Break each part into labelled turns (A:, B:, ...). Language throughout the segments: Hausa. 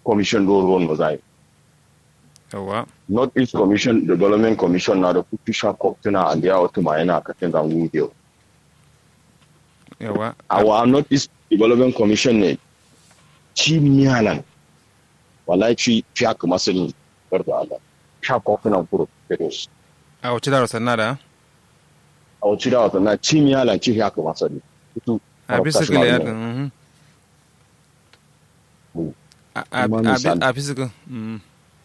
A: commission do ron no zai
B: yawa
A: north east commission development commission na da kutu sha koktuna and ya wata ma yana katin gangu yau
B: yawa
A: our north east development commission ne ci miyalan wallahi ci fiya kuma sun garda Allah sha koktuna kuro pedos
B: a wace da sanna da
A: a wacce da wata na ci miyalan ci fiya kuma sun kutu
B: a bisa kila ya mhm.
A: Mm.
B: A- a-
A: Kuma
B: a-
A: misali.
B: a bisa kila mhm.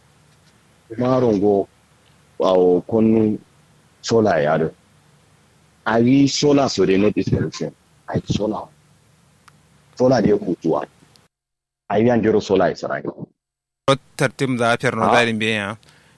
A: marongo wawo kon sola ya do ari sola so de not solution ai sola sola de kutuwa ai yan jero sola ya sarai
B: tartim za a fiyar no
A: Ah.
B: zarin biya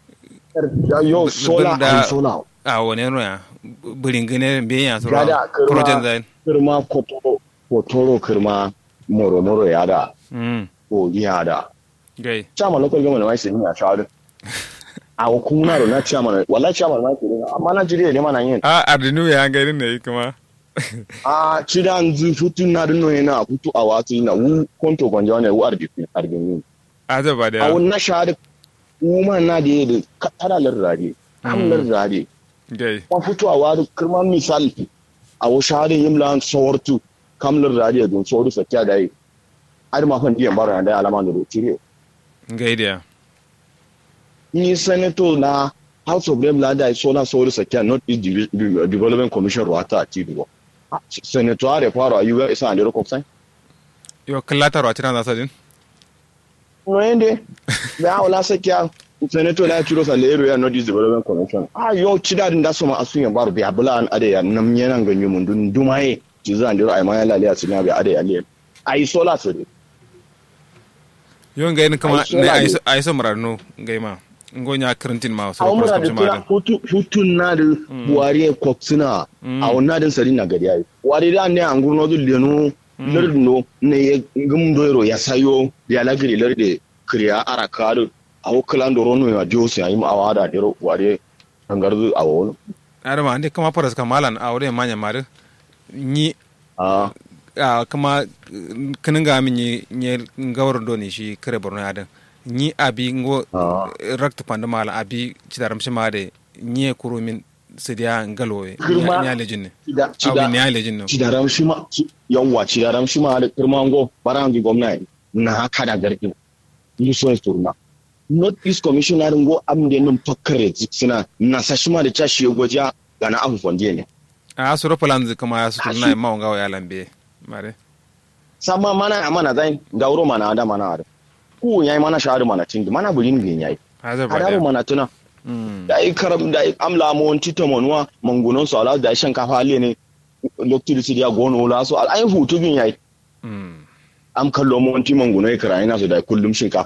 A: yo sola
B: da-
A: ai sola
B: a wani ruwa birin gane biya su
A: Gada, kirma.
B: projen zain
A: kirma kotoro kotoro kirma moro moro ya da
B: Mhm.
A: ko ya da
B: gai
A: chama local government mai sin ya shawara a kuna ro na chama wallahi chama mai sin amma na jire ne mana yin
B: a ardinu ya gari ne kuma
A: a cida nzu futu na dun noye na futu a watu na wu konto gwanja ne wu arbi arbi
B: a da ba da
A: a wun na shahada kuma na da yadda tara larrare am larrare
B: gai
A: kuma futu a wadu kirma misal a wu shahada yin lan sawartu kam larrare don sauru sakya da yi har ma fan diyan bara da alama da rotire
B: gai da
A: ni senator na house of rep la da so na sauru sakya not east Devel- Devel- development commission ruwata a tiduwa senator are fara ayyuka isa a lera sai
B: yo kallatar wacce na zasa din
A: noende be awla sakya senator na turo sa lero ya northeast development commission ah yo chida din da so ma asun ya bar bi abula an ade ya nam yenan ganyu mun dun dumaye ci zan diro ay ma ya lale asina bi ade ya le ai sola so de
B: yo gai ni kama
A: Ai, so
B: ne
A: la
B: ai
A: ne.
B: so ai so mararno gai ma ngonya karantin ma so
A: aw mura
B: cross
A: da
B: country ma
A: tuna hutu hutun na da buwari koksina a wannan din sari na gari ai wari da ne an gurno du lenu lerno ne ye gum doiro ya sayo ya lagiri lerde kriya arakaru aw klan do rono ya josi ay ma awada diro wari angardu awo
B: adama ande kama paras kamalan a wurin manya mare ni
A: ah
B: a kama kinin ga min ni ni gawar do ne shi kare borno ya dan ni abi ngo
A: Ah.
B: rakt panda mala abi cidaram shi made ni kuro min sidiya ngalowe
A: Girma.
B: ni alejin ne
A: cida
B: abi
A: cida
B: ni alejin ne
A: cidaram shi ma ci- yawwa cidaram shi ma da kirmango barangi gwamnati na haka da garkin muso turna north east commissioner ngo amde num tokkare sina na sashima da chashi goja gana afu fondiye ne
B: a suro palanzi kama ya su
A: Ah,
B: na
A: shi-
B: ma ngawa ya lambe mare
A: sama mana amana zain gauro mana da mana ada ku yayi mana shahadu mana tingi mana bulin bin yayi
B: haza ba
A: hadaru
B: da
A: mana tuna
B: Mm.
A: da ai karam da ai amla mo won tito monwa mangunon so ala da ai shankafa ale ne lokti disi dia gono la so al ai hutu bin yayi
B: Mm.
A: am kallo mo won ti manguno ai kara ina so da kullum shinkafa